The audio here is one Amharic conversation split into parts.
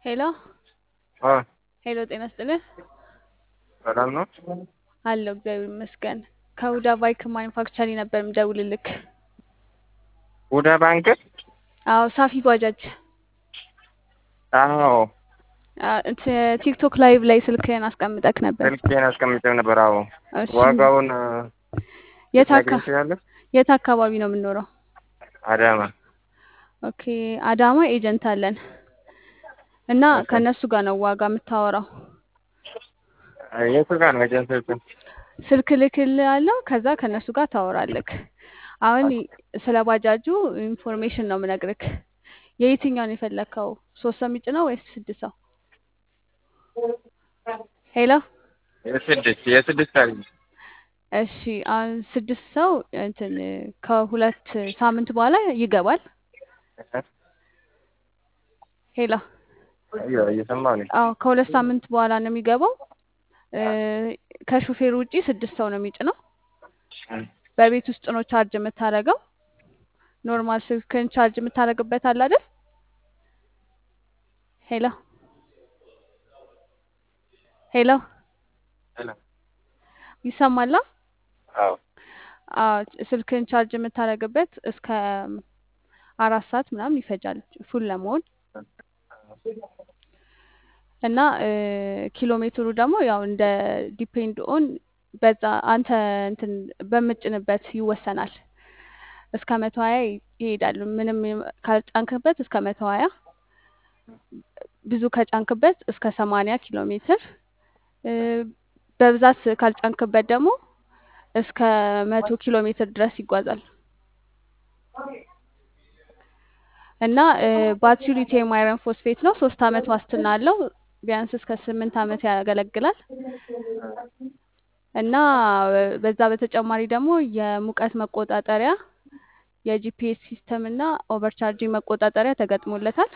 ሄሎ አ ሄሎ፣ ጤና ይስጥልኝ። ሰላም ነው? አለሁ እግዚአብሔር ይመስገን። ከሁዳ ባይክ ማኒፋክቸሪንግ ነበር የምደውልልክ። ሁዳ ባንክ? አዎ፣ ሳፊ ባጃጅ። አዎ፣ አ- ት- ቲክቶክ ላይቭ ላይ ስልክህን አስቀምጠክ ነበር። ስልኬን አስቀምጬው ነበር። አዎ፣ እሺ፣ ዋጋውን የት አካ ልትነግሪኝ ትችላለሽ? የት አካባቢ ነው የምንኖረው? አዳማ። ኦኬ፣ አዳማ ኤጀንት አለን እና ኦኬ። ከእነሱ ጋር ነው ዋጋ የምታወራው። የቱ ጋር ነው ኤጀንሲዎቹ? ስልክ ልክልሃለሁ፣ ከዛ ከእነሱ ጋር ታወራለክ። አሁን ስለ ባጃጁ ኢንፎርሜሽን ነው የምነግርክ። የየትኛውን የፈለግከው? ሶስት ሰው የሚጭነው ወይስ ስድስት ሰው? ሄሎ የስድስት የስድስት አለኝ። እሺ አሁን ስድስት ሰው እንትን ከሁለት ሳምንት በኋላ ይገባል። ሄሎ አዮ እየሰማሁ ነኝ። አዎ ከሁለት ሳምንት በኋላ ነው የሚገባው። እ፣ ከሹፌር ውጪ ስድስት ሰው ነው የሚጭነው። በቤት ውስጥ ነው ቻርጅ የምታደርገው። ኖርማል ስልክን ቻርጅ የምታደርግበት አለ አይደል? ሄሎ ሄሎ ሄሎ። ይሰማላ? አዎ አዎ ስልክን ቻርጅ የምታደርግበት እስከ አራት ሰዓት ምናምን ይፈጃል ፉል ለመሆን እና እ፣ ኪሎ ሜትሩ ደግሞ ያው እንደ ዲፔንድ ኦን በዛ አንተ እንትን በምጭንበት ይወሰናል። እስከ መቶ ሀያ ይሄዳል። ምንም ካልጫንክበት እስከ መቶ ሀያ ብዙ ከጫንክበት እስከ ሰማንያ ኪሎ ሜትር እ፣ በብዛት ካልጫንክበት ደግሞ እስከ መቶ ኪሎ ሜትር ድረስ ይጓዛል እና እ፣ ባትሪው ሊቲየም አይረን ፎስፌት ነው። ሶስት አመት ዋስትና አለው። ቢያንስ እስከ ስምንት አመት ያገለግላል እና እ፣ በዛ በተጨማሪ ደግሞ የሙቀት መቆጣጠሪያ የጂፒኤስ ሲስተም እና ኦቨርቻርጂንግ መቆጣጠሪያ ተገጥሞለታል።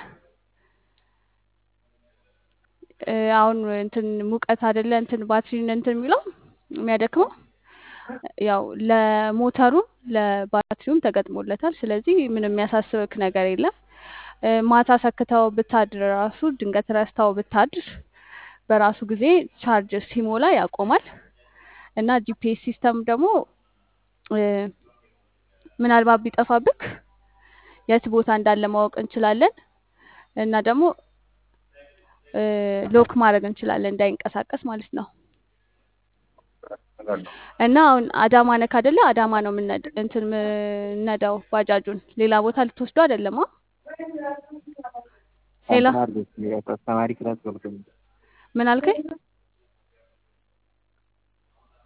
እ፣ አሁን እንትን ሙቀት አይደለ እንትን ባትሪን እንትን የሚለው የሚያደክመው ያው ለሞተሩም ለባትሪውም ተገጥሞለታል። ስለዚህ ምንም የሚያሳስብክ ነገር የለም። እ፣ ማታ ሰክተው ብታድር ራሱ ድንገት ረስተው ብታድር በራሱ ጊዜ ቻርጅ ሲሞላ ያቆማል እና ጂፒኤስ ሲስተም ደግሞ እ፣ ምናልባት ቢጠፋብክ የት ቦታ እንዳለ ማወቅ እንችላለን እና ደግሞ እ፣ ሎክ ማድረግ እንችላለን እንዳይንቀሳቀስ ማለት ነው። እና አሁን አዳማ ነክ አይደለ? አዳማ ነው የምነድ እንትን የምነዳው ባጃጁን ሌላ ቦታ ልትወስዱ አይደለም? አ ሄሎ አስተማሪ ክላስ ገብቶ ምን አልከኝ?